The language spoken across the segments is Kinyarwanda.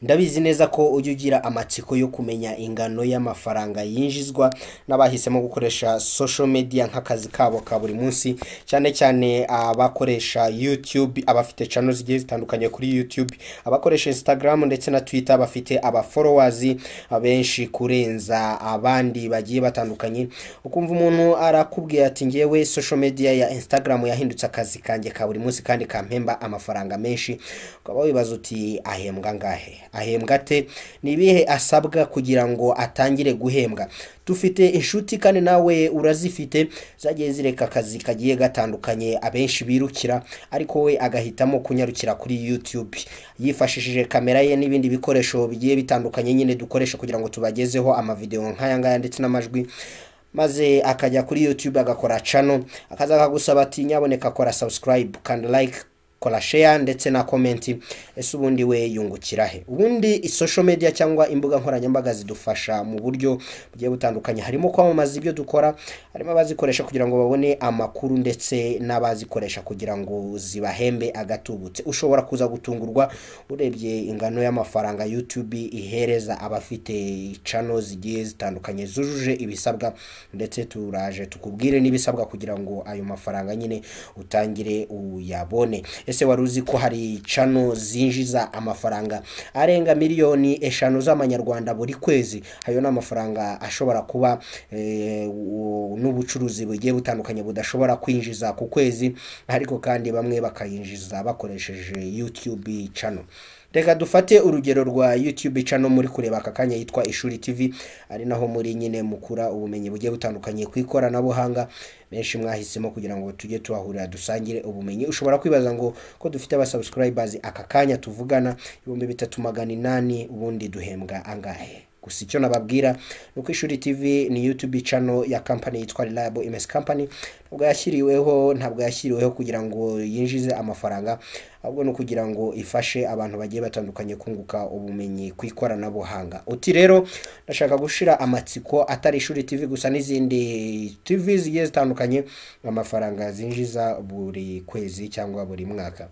Ndabizi neza ko ujya ugira amatsiko yo kumenya ingano y'amafaranga yinjizwa n'abahisemo gukoresha social media nk'akazi kabo ka buri munsi, cyane cyane abakoresha YouTube, abafite channel zigiye zitandukanye kuri YouTube, abakoresha Instagram ndetse na Twitter bafite aba followers benshi kurenza abandi bagiye batandukanye, ukumva umuntu arakubwiye ati ngewe social media ya Instagram yahindutse akazi kanjye ka buri munsi kandi kampemba amafaranga menshi, ukaba wibaza uti ahembwa angahe? Ahembwa ate? Ni ibihe asabwa kugira ngo atangire guhembwa? Dufite inshuti kandi nawe urazifite zagiye zireka akazi kagiye gatandukanye abenshi birukira ariko we agahitamo kunyarukira kuri YouTube yifashishije kamera ye n'ibindi bikoresho bigiye bitandukanye nyine dukoresha kugira ngo tubagezeho amavideo nk'aya ngaya ndetse n'amajwi maze akajya kuri YouTube agakora channel akaza akagusaba ati nyaboneka kora subscribe kandi like kora share ndetse na comment ese ubundi we yungukira he ubundi social media cyangwa imbuga nkoranyambaga zidufasha mu buryo bugiye butandukanye harimo kwamamaza ibyo dukora harimo abazikoresha kugira ngo babone amakuru ndetse n'abazikoresha kugira ngo zibahembe agatubutse ushobora kuza gutungurwa urebye ingano y'amafaranga YouTube ihereza abafite channel zigiye zitandukanye zujuje ibisabwa ndetse turaje tukubwire n'ibisabwa kugira ngo ayo mafaranga nyine utangire uyabone ese wari uzi ko hari channel zinjiza amafaranga arenga miliyoni eshanu z'amanyarwanda buri kwezi ayo ni amafaranga ashobora kuba eh, u- n'ubucuruzi bugiye butandukanye budashobora kwinjiza ku kwezi ariko kandi bamwe bakayinjiza bakoresheje YouTube channel reka dufate urugero rwa YouTube channel muri kureba aka kanya yitwa Ishuri TV ari naho muri nyine mukura ubumenyi bugiye butandukanye ku ikoranabuhanga benshi mwahisemo kugira ngo tujye tuhahurira dusangire ubumenyi ushobora kwibaza ngo ko dufite abasubscribers aka kanya tuvugana ibihumbi bitatu magana inani ubundi duhembwa angahe gusa icyo nababwira ni uko ishuri tv ni youtube channel ya company yitwa reliable ms company ntabwo yashyiriweho ntabwo yashyiriweho kugira ngo yinjize amafaranga ahubwo ni ukugira ngo ifashe abantu bagiye batandukanye kunguka ubumenyi ku ikoranabuhanga uti rero ndashaka gushira amatsiko atari ishuri tv gusa n'izindi tv zigiye zitandukanye amafaranga zinjiza buri kwezi cyangwa buri mwaka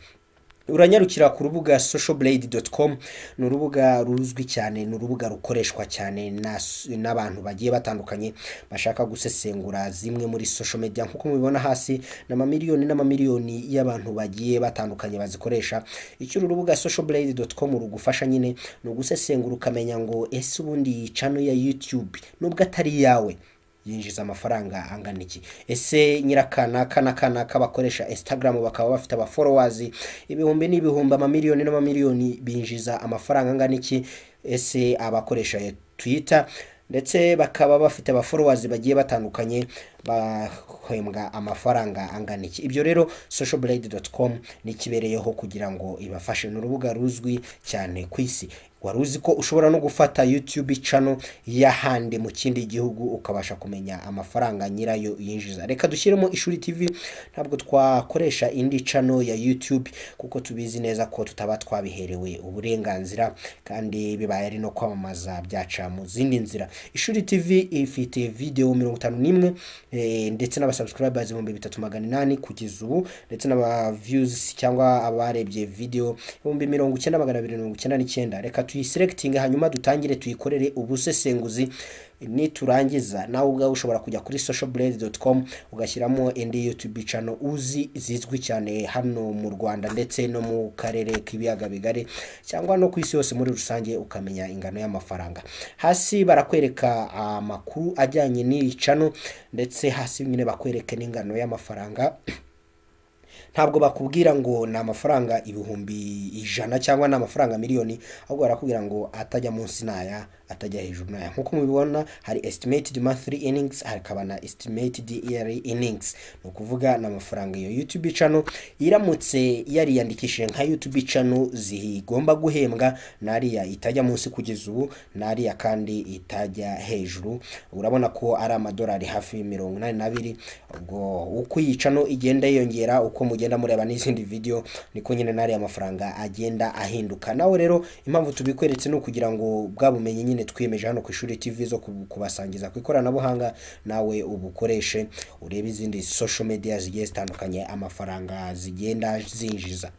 uranyarukira ku rubuga socialblade.com ni urubuga ruzwi cyane ni urubuga rukoreshwa cyane nas- n'abantu bagiye batandukanye bashaka gusesengura zimwe muri social media nk'uko mubibona hasi ni amamiliyoni n'amamiliyoni y'abantu bagiye batandukanye bazikoresha icyo uru rubuga socialblade.com rugufasha nyine ni ugusesengura ukamenya ngo ese ubundi iyi channel ya youtube nubwo atari iyawe yinjiza amafaranga angana iki ese nyirakanaka n'akanaka bakoresha instagram bakaba bafite aba followers ibihumbi n'ibihumbi amamiliyoni n'amamiliyoni binjiza amafaranga angana iki ese abakoresha twitter ndetse bakaba bafite aba followers bagiye batandukanye bahembwa amafaranga angana iki ibyo rero socialblade.com ni ikibereyeho kugira ngo ibafashe ni urubuga ruzwi cyane ku isi wari uzi ko ushobora no gufata YouTube channel y'ahandi mu kindi gihugu ukabasha kumenya amafaranga nyirayo yinjiza reka dushyiremo ishuri TV ntabwo twakoresha indi channel ya YouTube kuko tubizi neza ko tutaba twabiherewe uburenganzira kandi bibaye ari no kwamamaza byaca mu zindi nzira ishuri TV ifite video mirongo itanu n'imwe eh, ndetse n'abasubscribers ibihumbi bitatu magana inani kugeza ubu ndetse n'aba views cyangwa abarebye video ibihumbi mirongo icyenda magana abiri mirongo icyenda n'icyenda reka tuyisirekitinge hanyuma dutangire tuyikorere ubusesenguzi niturangiza nawe ubwawe ushobora kujya kuri socialblade.com ugashyiramo indi youtube channel uzi zizwi cyane hano mu rwanda ndetse no mu karere k'ibiyaga bigari cyangwa no ku isi yose muri rusange ukamenya ingano y'amafaranga hasi barakwereka amakuru ajyanye n'iyi channel ndetse hasi nyine bakwereke n'ingano y'amafaranga ntabwo bakubwira ngo ni amafaranga ibihumbi ijana cyangwa ni amafaranga miliyoni ahubwo barakubwira ngo atajya munsi naya atajya hejuru naya nk'uko mubibona hari estimated monthly innings hakaba na estimated yearly innings ni ukuvuga ni amafaranga iyo youtube channel iramutse yariyandikishije nka youtube channel zigomba guhembwa n'ariya itajya munsi kugeza ubu n'ariya kandi itajya hejuru urabona ko ari amadolari hafi mirongo inani n'abiri ubwo uko iyi channel igenda yiyongera uko mugenda mureba n'izindi video niko nyine n'ariya mafaranga agenda ahinduka nawe rero impamvu tubikweretse ni ukugira ngo bwa bumenyi nyine twiyemeje hano ku ishuri tv zo kubu- kubasangiza ku ikoranabuhanga nawe ubukoreshe urebe izindi social media zigiye zitandukanye amafaranga zigenda zinjiza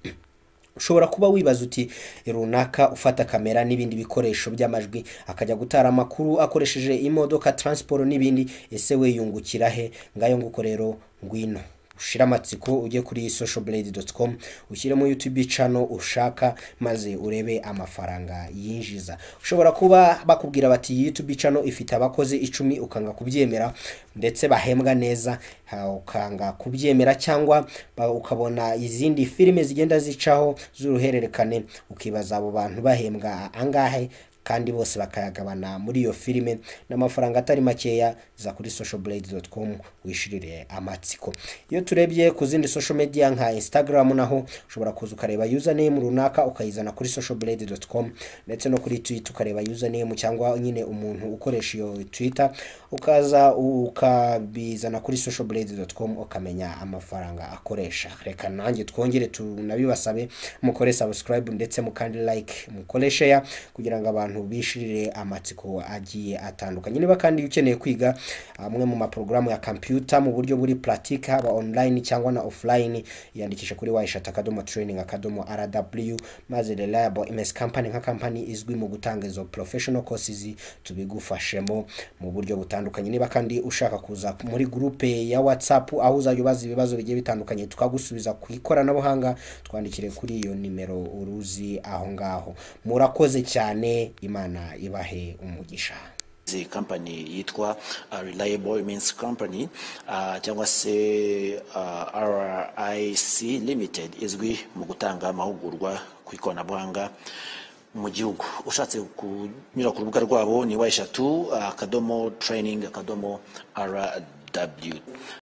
ushobora kuba wibaza uti runaka ufata kamera n'ibindi bikoresho by'amajwi akajya gutara amakuru akoresheje imodoka taransiporo n'ibindi ese we yungukira he ngayo nguko rero ngwino ushira amatsiko ujye kuri socialblade.com ushyiremo youtube channel ushaka maze urebe amafaranga yinjiza ushobora kuba bakubwira bati youtube channel ifite abakozi icumi ukanga kubyemera ndetse bahembwa neza ha, ukanga kubyemera cyangwa ba- ukabona izindi filime zigenda zicaho z'uruhererekane ukibaza abo bantu bahembwa angahe kandi bose bakayagabana muri iyo filime n'amafaranga atari makeya za kuri socialblade.com wishirire amatsiko iyo turebye ku zindi social media nka instagram naho ushobora kuza ukareba username runaka ukayizana kuri socialblade.com ndetse no kuri twitter ukareba username cyangwa nyine umuntu ukoresha iyo twitter ukaza ukabizana kuri socialblade.com ukamenya amafaranga akoresha reka nanjye twongere tunabibasabe mukore subscribe ndetse mukandi like mukore share kugira ngo abantu bishirire amatsiko agiye atandukanye niba kandi ukeneye kwiga amwe mu maporogaramu ya computer mu buryo buri pratique haba online cyangwa na offline yandikisha kuri waishat akadomo training akadomo rw maze reliable ms company nka company izwi mu gutanga izo professional courses tubigufashemo mu buryo butandukanye niba kandi ushaka kuza muri groupe ya whatsapp aho uzajya ubaza ibibazo bigiye bitandukanye tukagusubiza ku ikoranabuhanga twandikire kuri iyo nimero uruzi aho ngaho murakoze cyane imana ibahe umugisha The company yitwa uh, Reliable Means Company uh, cyangwa se uh, RIC Limited izwi mu gutanga amahugurwa ku ikoranabuhanga mu gihugu ushatse kunyura ku rubuga rwabo ni wa eshatu uh, akadomo training akadomo rw